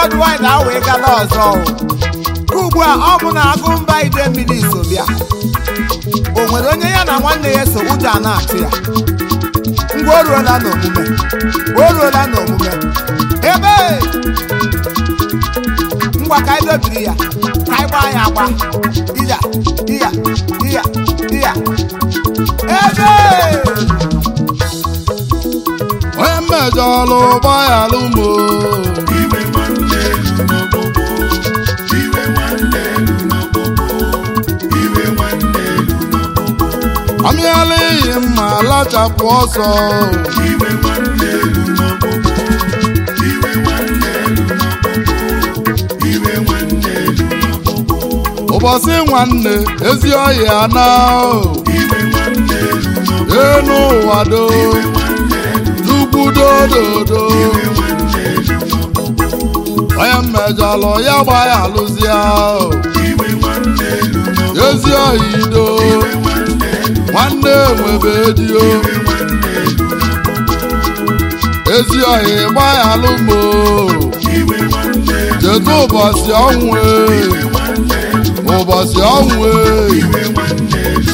ọdụ anyị na-awa ịgala ọzọ o. ka ugbu a ọ bụ na agụ mba ide mmiri so bịa o nwere onye ya na nwanne ya so ụjọ a na-atụ ya ngwa o ruola n'omume o ruola n'omume ebe ngwa ka anyị dobiri ya ka anyị gbaa ya agba iya iya iya iya ebe onye mmejọlụ gbaghalụ mo Iwe nwanne elu n'okpokpo. Iwe nwanne elu n'okpokpo. Iwe nwanne elu n'okpokpo. amịala iyi mma lachapụ ọsọ Iwe nwanne elu n'okpokpo. Iwe nwanne elu n'okpokpo. Iwe nwanne elu n'okpokpo. ụbọchị nwanne ezi ọhịa na Iwe nwanne elu n'okpokpo. enu ụwa do Iwe nwanne elu chukwu dododo Iwe nwanne elu n'okpokpo. onye mmejọlụ ya gbaghalụzia Iwe nwanne elu n'okpokpo. ezi ọhịa ido Iwe nwanne elu nwanne nwebe dio Iwe nwanne elu n'okpokpo. ezi ọhịa gbaghalụ mo Iwe nwanne elu cheta ụbọchị ọnwụ e, Iwe nwanne elu ụbọchị ọnwụ e. Iwe nwanne elu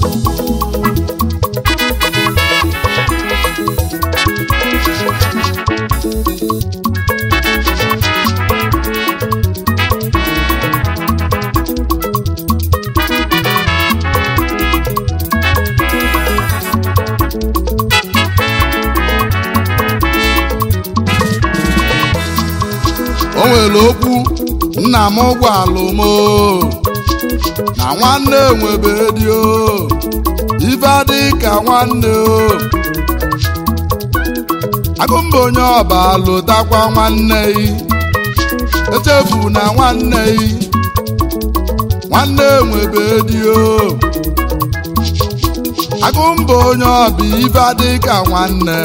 o nwere okwu nna m gwalụ m o, na nwanne nwebe dio ife adị ka nwanne o agụmba onye ọba lụtakwa nwanne yi echefu na nwanne yi nwanne nwebe dio agụmba onye ọba ife adị ka nwanne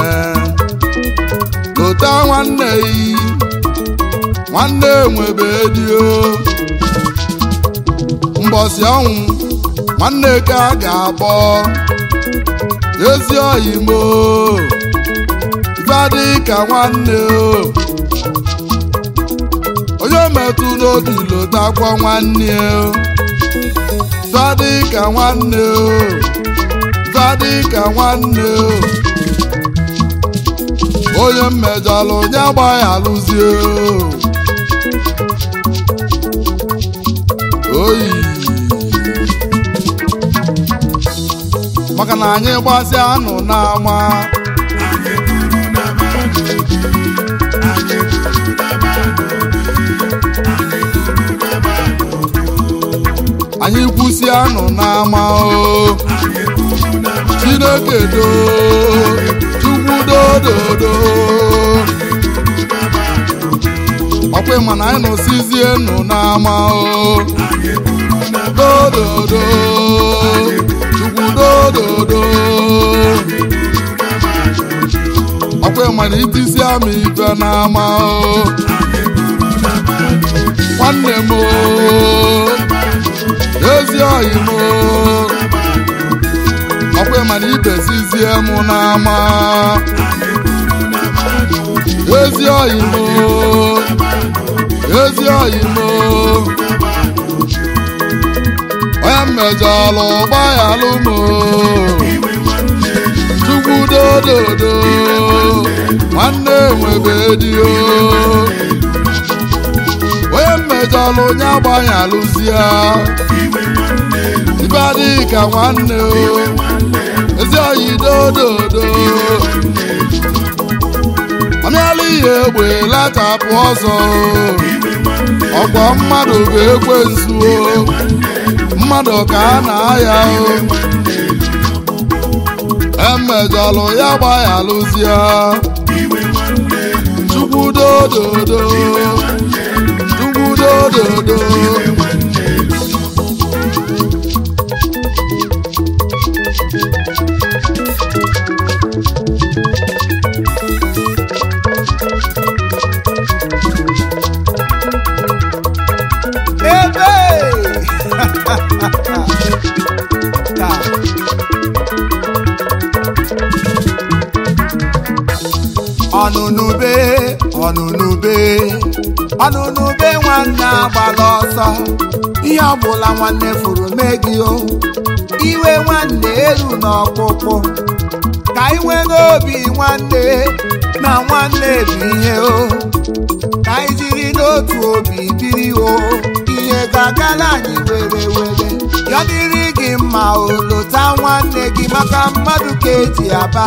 lụta nwanne yi nwanne nwebe dio mbọsị ọnwụ nwanne ka a ga-akpọ ezi oyimo ibadị ka nwanne o onye metụ n'obi lotakwa nwanne o ibadị ka nwanne o ibadị ka nwanne o onye mmejọlụ onye agbaghalụzie oyi maka na anyị gbasịa anụ n'ama Anyị kwuru na mmadụ obi. Anyị kwuru na mmadụ obi. Anyị kwuru na mmadụ obi. anyị kwụsị anụ n'ama o Anyị kwuru na mmadụ chineke do chukwu dododo ọkwa ịma na anyị nọsizie nụ n'ama o Anyị kwuru na dododo chukwu dododo ọkwa ịma na itisi ama ife n'ama o nwanne m o ezi oyi m o ọkwa ịma na ibesizie m n'ama ezi oyi m o ezi oyi m o onye mmejọlụ gbaghalụ m o chukwu dododo nwanne nwebe dio onye mmejọlụ onye agbanyalụzie ibe adịghị ka nwanne o ezi oyi dododo amịala ihe egbe lachapụ ọzọ ọkwọ mmadụ bụ ekwensu o mmadụ ka a na-aya o emejọlụ ya gbaghalụzie chukwu dododo chukwu dododo ebe Ka. ọnụnụbe ọnụnụbe ọnụnụ be nwanne agbala ọsọ ihe ọbụla nwanne furu mee gị o iwe nwanne elu n'ọkpụkpụ ka ị nwee n'obi nwanne na nwanne bụ ihe o ka anyị jiri n'otu obi biri o ihe ga-agala anyị were were ya dịrị gị mma o lụta nwanne gị maka mmadụ ka eji aba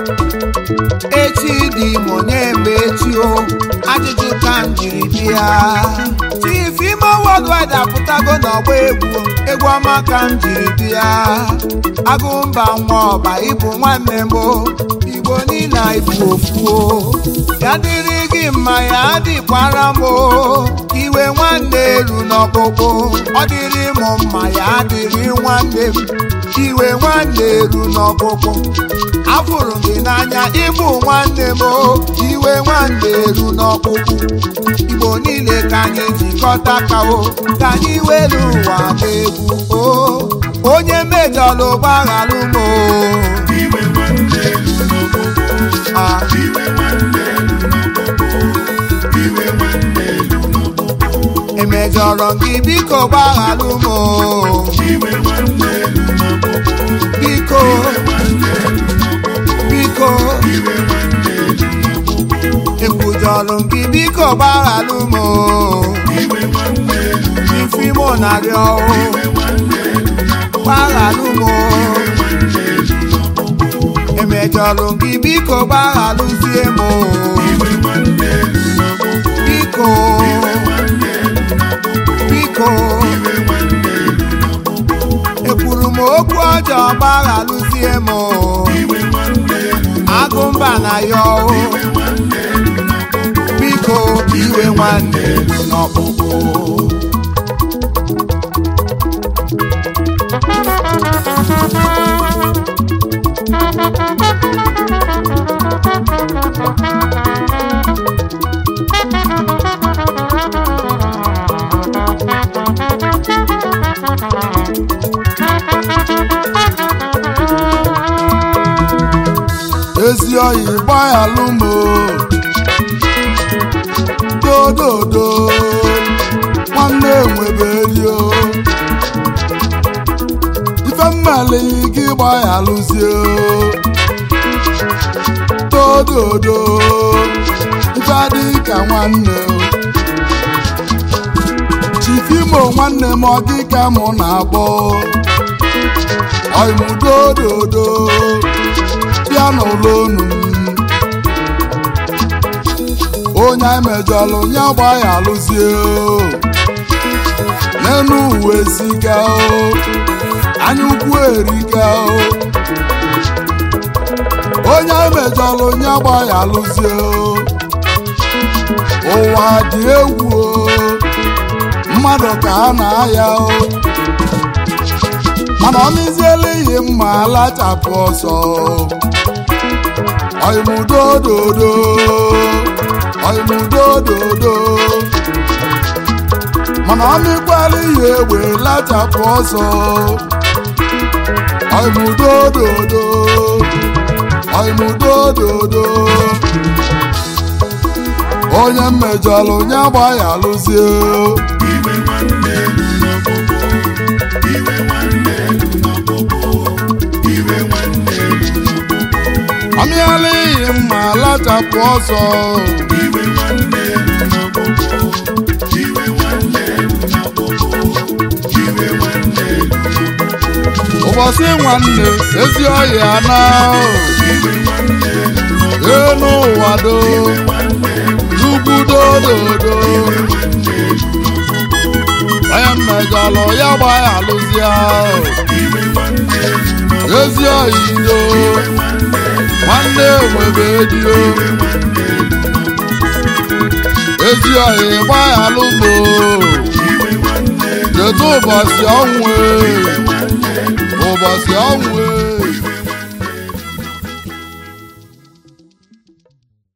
echi dị m onye mgbe echi o ajụjụ ka m jiri bịa chief ime worldwide apụtago n'ọgba egwu egwu ọma ka m jiri bịa agụmba nwa ọba ịbụ nwanne m o igbo niile ifu ofu o ya dịrị gị mma ya dịkwara m o iwe nwanne elu n'ọkpụkpụ ọ dịrị m mma ya dịrị nwanne m iwe nwanne elu n'ọkpụkpụ afụrụ m gị n'anya ịbụ nwanne m o iwe nwanne elu n'ọkpụkpụ igbo niile ka anyị jikọta ka o ka anyị were ụwa n'egwu o onye mejọlụ gbaghalụ m o iwe nwanne elu n'ọkpụkpụ Ah, iwe nwanne elu n'ọkpụkpụ iwe nwanne elu n'ọkpụkpụ emejọrọ m gị biko gbaghalụ m o iwe nwanne elu n'ọkpụkpụ biko nwanne elu n'ọkpụkpụ biko iwe nwanne elu n'ọkpụkpụ ekwujọrọ m gị biko gbaghalụ m o iwe nwanne elu ifi mụ narịọ o iwe nwanne elu n'ọkpụkpụ gbaghalụ m o nwanne elu n'ọkpụkpụ emejọrọ m gị biko gbaghalụzie m o iwe nwanne elu n'ọkpụkpụ biko nwanne elu n'ọkpụkpụ biko iwe nwanne elu n'ọkpụkpụ ekwuru m okwu ọjọọ gbaghalụzie m o iwe nwanne elu agụmba na ya o nwanne elu n'ọkpụkpụ biko iwe nwanne elu n'ọkpụkpụ ezi oyi gbaghalụ m o. dododo nwanne nweberio ife mmalighị gị gbaghalụzie o. dododo ife adịghị ka nwanne o. chifimo nwanne m ọ gị ka mụ na-agbọ oimudododo bịa n'ụlọ unu onye anyị mejọlụ nye gba ya alụzie o. n'enu uwe ziga o anya ukwu erika o onye anyị mejọlụ nye gba ya alụzie o. ụwa dị egwu o mmadụ ka a na-aya o mana ọmịziela ihe mma alachapụ ọsọ oimudododo oimudododo mana ọmịkwala ihe egbe lachapụ ọsọ oimudododo oimudododo onye mmejọlụ onye agba ya alụzie iwe nwanne elu n'ọkpụkpụ iwe nwanne elu n'ọkpụkpụ iwe nwanne elu n'ọkpụkpụ ọmịala ihe mma lachapụ ọsọ iwe nwanne elu n'ọkpụkpụ iwe nwanne elu n'ọkpụkpụ iwe nwanne elu n'ọkpụkpụ ụbọchị nwanne ezi ọhịa na iwe nwanne elu n'ọkpụkpụ enu ụwa do nwanne elu ugwu dododo nwanne elu n'ọkpụkpụ onye mmejọlụ ya gba ya alụzie iwe nwanne elu n'ọkpụkpụ ezi ọhịa nwanne nwebe dio ezi ọhịa gba ya alụmo iwe nwanne elu kedu ụbọchị ọnwụ e? ụbọchị ọnwụ e?